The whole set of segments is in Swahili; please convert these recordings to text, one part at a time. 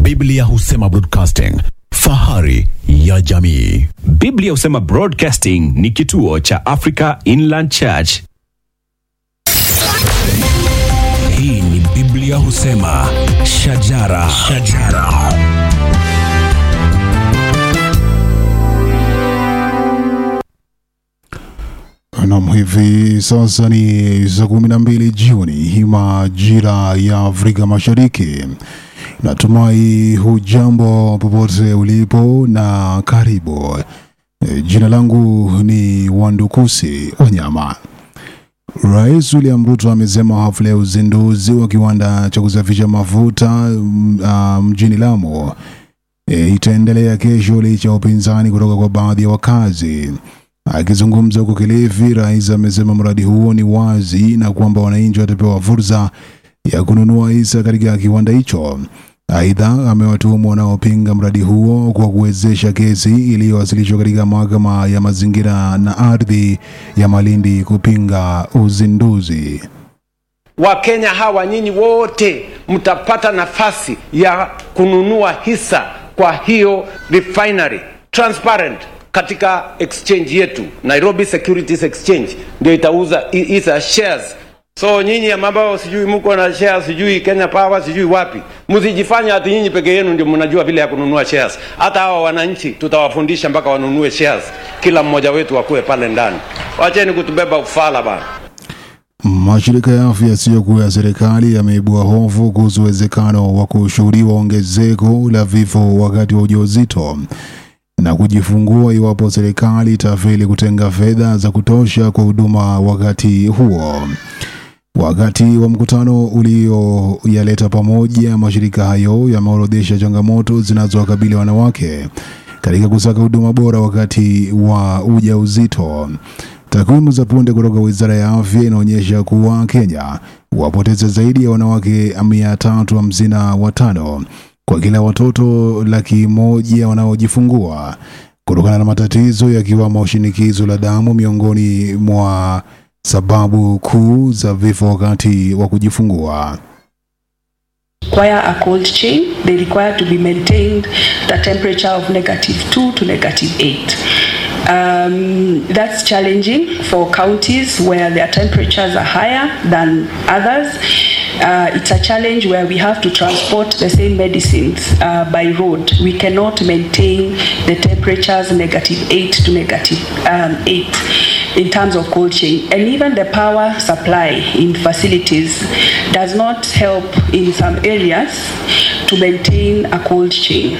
Biblia husema broadcasting, fahari ya jamii. Biblia husema Broadcasting ni kituo cha Africa Inland Church. Hii ni Biblia husema shajara, shajara. Nam, hivi sasa ni saa kumi na mbili jioni majira ya Afrika Mashariki. Natumai hujambo popote ulipo na karibu. E, Jina langu ni Wandukusi Wanyama. Rais William Ruto amesema hafla ya uzinduzi wa kiwanda cha kusafisha mafuta mm, ah, mjini Lamu e, itaendelea kesho licha ya upinzani kutoka kwa baadhi ya wakazi. Akizungumza huko Kilifi, rais amesema mradi huo ni wazi na kwamba wananchi watapewa fursa ya kununua hisa katika kiwanda hicho. Aidha, amewatuhumu wanaopinga mradi huo kwa kuwezesha kesi iliyowasilishwa katika mahakama ya mazingira na ardhi ya Malindi kupinga uzinduzi. Wakenya hawa nyinyi wote mtapata nafasi ya kununua hisa kwa hiyo refinery transparent katika exchange yetu Nairobi Securities Exchange ndio itauza hi- hisa shares. So nyinyi ambao sijui mko na shares sijui Kenya Power sijui wapi, msijifanya ati nyinyi peke yenu ndio mnajua vile ya kununua shares. Hata hawa wananchi tutawafundisha mpaka wanunue shares, kila mmoja wetu akuwe pale ndani. Wacheni kutubeba ufala bana. Mashirika ya afya yasiyokuwa ya serikali yameibua hofu kuhusu uwezekano wa kushuhudiwa ongezeko la vifo wakati wa ujauzito na kujifungua iwapo serikali itafeli kutenga fedha za kutosha kwa huduma wakati huo. Wakati wa mkutano ulioyaleta pamoja, mashirika hayo yameorodhesha changamoto zinazowakabili wanawake katika kusaka huduma bora wakati wa ujauzito. Takwimu za punde kutoka Wizara ya Afya inaonyesha kuwa Kenya wapoteza zaidi ya wanawake mia tatu hamsini na watano kwa kila watoto laki moja wanaojifungua kutokana na matatizo yakiwamo shinikizo la damu miongoni mwa sababu kuu za vifo wakati wa kujifungua. require a cold chain. They require to be maintained at a temperature of negative 2 to negative 8. Um, that's challenging for counties where their temperatures are higher than others. Uh, it's a challenge where we have to transport the same medicines uh, by road. We cannot maintain the temperatures negative 8 to negative um, 8 in terms of cold chain. And even the power supply in facilities does not help in some areas to maintain a cold chain.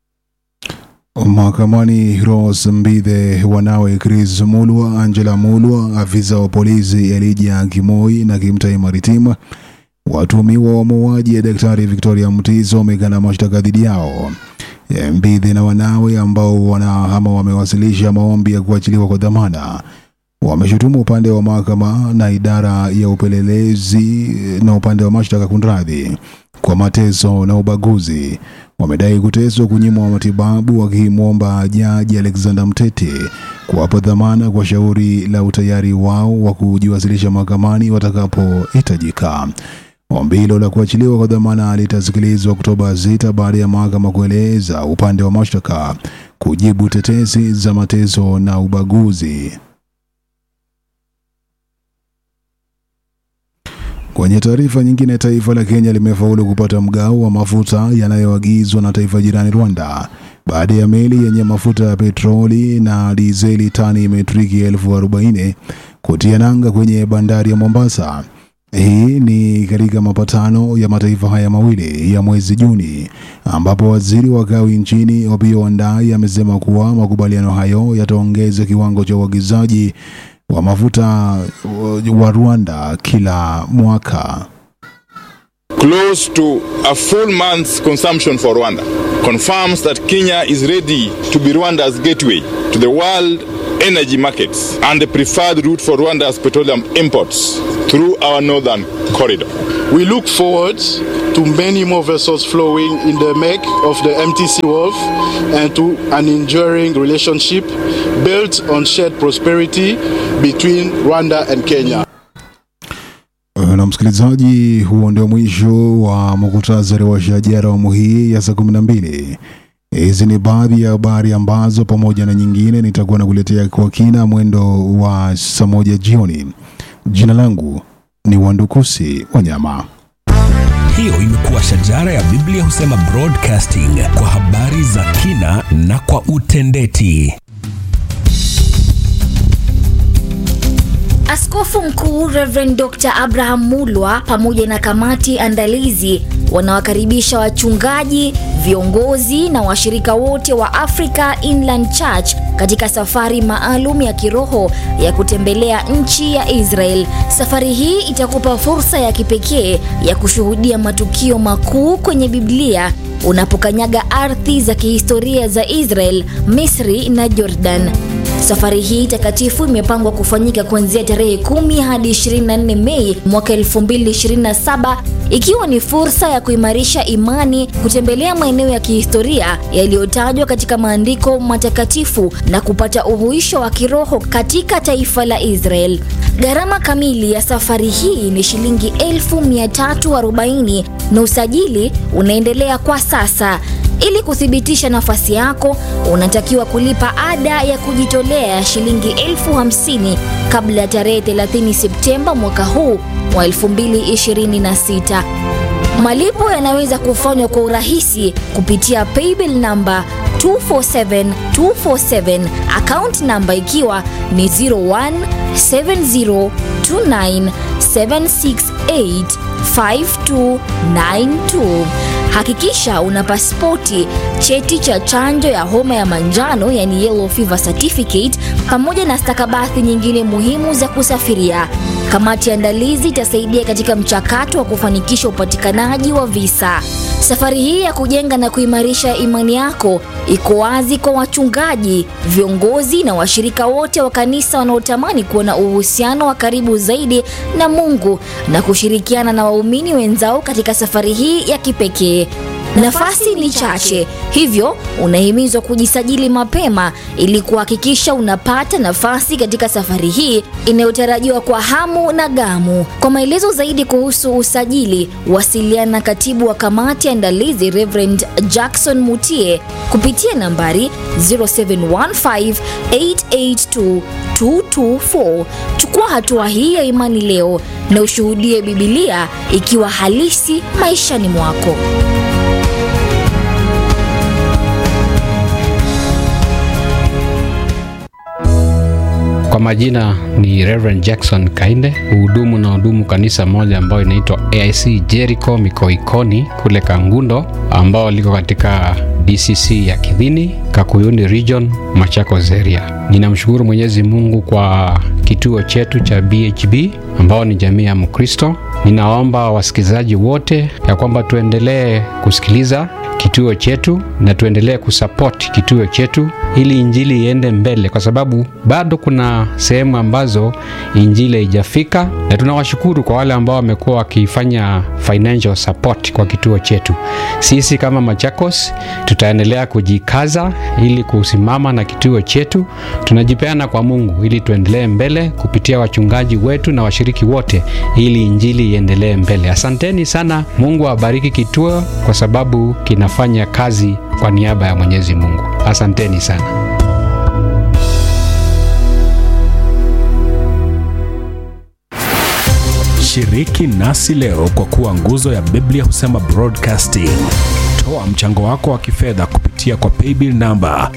Mahakamani, Rose Mbithe, wanawe Chris Mulwa, Angela Mulwa, afisa wa polisi Elijah Kimoi na Kimtai Maritima, watuhumiwa wa mauaji ya Daktari Victoria Mutiso wamekana mashtaka dhidi yao. Eh, Mbithe na wanawe ambao wanahama wamewasilisha maombi ya kuachiliwa kwa dhamana wameshutumu upande wa mahakama na idara ya upelelezi na upande wa mashtaka kunradhi kwa mateso na ubaguzi. Wamedai kuteswa, kunyimwa matibabu, wakimwomba jaji Alexander Mtete kuwapa dhamana kwa shauri la utayari wao wa kujiwasilisha mahakamani watakapohitajika. Ombi hilo la kuachiliwa kwa dhamana litasikilizwa Oktoba 6 baada ya mahakama kueleza upande wa mashtaka kujibu tetesi za mateso na ubaguzi. Kwenye taarifa nyingine, taifa la Kenya limefaulu kupata mgao wa mafuta yanayoagizwa na taifa jirani Rwanda baada ya meli yenye mafuta ya petroli na dizeli tani metriki elfu arobaini kutia nanga kwenye bandari ya Mombasa. Hii ni katika mapatano ya mataifa haya mawili ya mwezi Juni, ambapo waziri wa kawi nchini Opiyo Wandayi amesema kuwa makubaliano hayo yataongeza kiwango cha uagizaji wa mafuta uh, wa Rwanda kila mwaka. close to a full month's consumption for Rwanda, confirms that Kenya is ready to be Rwanda's gateway to the world energy markets and the preferred route for Rwanda's petroleum imports through our northern corridor. We look forward to many more vessels flowing in the make of the MTC Wharf and to an enduring relationship built on shared prosperity between Rwanda and Kenya. Na msikilizaji, huo ndio mwisho wa muktasari wa shajara awamu hii ya saa kumi na mbili. Hizi ni baadhi ya habari ambazo pamoja na nyingine nitakuwa nakuletea kwa kina mwendo wa saa moja jioni. Jina langu ni Wandukusi Wanyama. Hiyo imekuwa shajara ya Biblia husema broadcasting kwa habari za kina na kwa utendeti. Askofu Mkuu Reverend Dr. Abraham Mulwa pamoja na kamati andalizi wanawakaribisha wachungaji, viongozi na washirika wote wa Africa Inland Church katika safari maalum ya kiroho ya kutembelea nchi ya Israel. Safari hii itakupa fursa ya kipekee ya kushuhudia matukio makuu kwenye Biblia unapokanyaga ardhi za kihistoria za Israel, Misri na Jordan. Safari hii takatifu imepangwa kufanyika kuanzia tarehe 10 hadi 24 Mei mwaka 2027 ikiwa ni fursa ya kuimarisha imani, kutembelea maeneo ya kihistoria yaliyotajwa katika maandiko matakatifu na kupata uhuisho wa kiroho katika taifa la Israel. Gharama kamili ya safari hii ni shilingi 1340 na usajili unaendelea kwa sasa. Ili kuthibitisha nafasi yako, unatakiwa kulipa ada ya kujitolea ya shilingi elfu hamsini kabla ya tarehe 30 Septemba mwaka huu wa 2026. Malipo yanaweza kufanywa kwa urahisi kupitia paybill namba 247247 account namba ikiwa ni 017029768592. Hakikisha una pasipoti, cheti cha chanjo ya homa ya manjano yani yellow fever certificate, pamoja na stakabadhi nyingine muhimu za kusafiria. Kamati ya andalizi itasaidia katika mchakato wa kufanikisha upatikanaji wa visa. Safari hii ya kujenga na kuimarisha imani yako iko wazi kwa wachungaji, viongozi na washirika wote wa kanisa wanaotamani kuwa na uhusiano wa karibu zaidi na Mungu na kushirikiana na waumini wenzao katika safari hii ya kipekee. Nafasi ni chache, hivyo unahimizwa kujisajili mapema ili kuhakikisha unapata nafasi katika safari hii inayotarajiwa kwa hamu na gamu. Kwa maelezo zaidi kuhusu usajili, wasiliana na katibu wa kamati ya andalizi Reverend Jackson Mutie kupitia nambari 0715882224. Chukua hatua hii ya imani leo na ushuhudie Biblia ikiwa halisi maishani mwako. Kwa majina ni Reverend Jackson Kainde, hudumu na hudumu kanisa moja ambayo inaitwa AIC Jericho Mikoikoni kule Kangundo, ambao liko katika DCC ya Kidhini, Kakuyuni Region, Machakos area. Ninamshukuru Mwenyezi Mungu kwa kituo chetu cha BHB ambao ni jamii ya Mkristo. Ninaomba wasikilizaji wote ya kwamba tuendelee kusikiliza kituo chetu na tuendelee kusupport kituo chetu ili injili iende mbele, kwa sababu bado kuna sehemu ambazo injili haijafika, na tunawashukuru kwa wale ambao wamekuwa wakifanya financial support kwa kituo chetu. Sisi kama Machakos tutaendelea kujikaza ili kusimama na kituo chetu. Tunajipeana kwa Mungu ili tuendelee mbele kupitia wachungaji wetu na washiriki wote, ili injili iendelee mbele. Asanteni sana. Mungu awabariki kituo kwa sababu kinafanya kazi kwa niaba ya Mwenyezi Mungu. Asanteni sana. Shiriki nasi leo kwa kuwa nguzo ya Biblia husema broadcasting. Toa mchango wako wa kifedha kupitia kwa paybill namba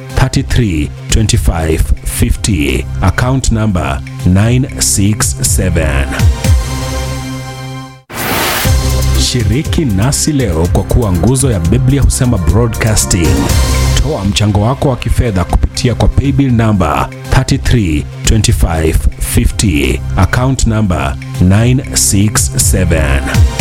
332550 account namba 967. Shiriki nasi leo kwa kuwa nguzo ya Biblia husema broadcasting. Toa mchango wako wa kifedha kupitia kwa paybill namba 332550 account namba 967.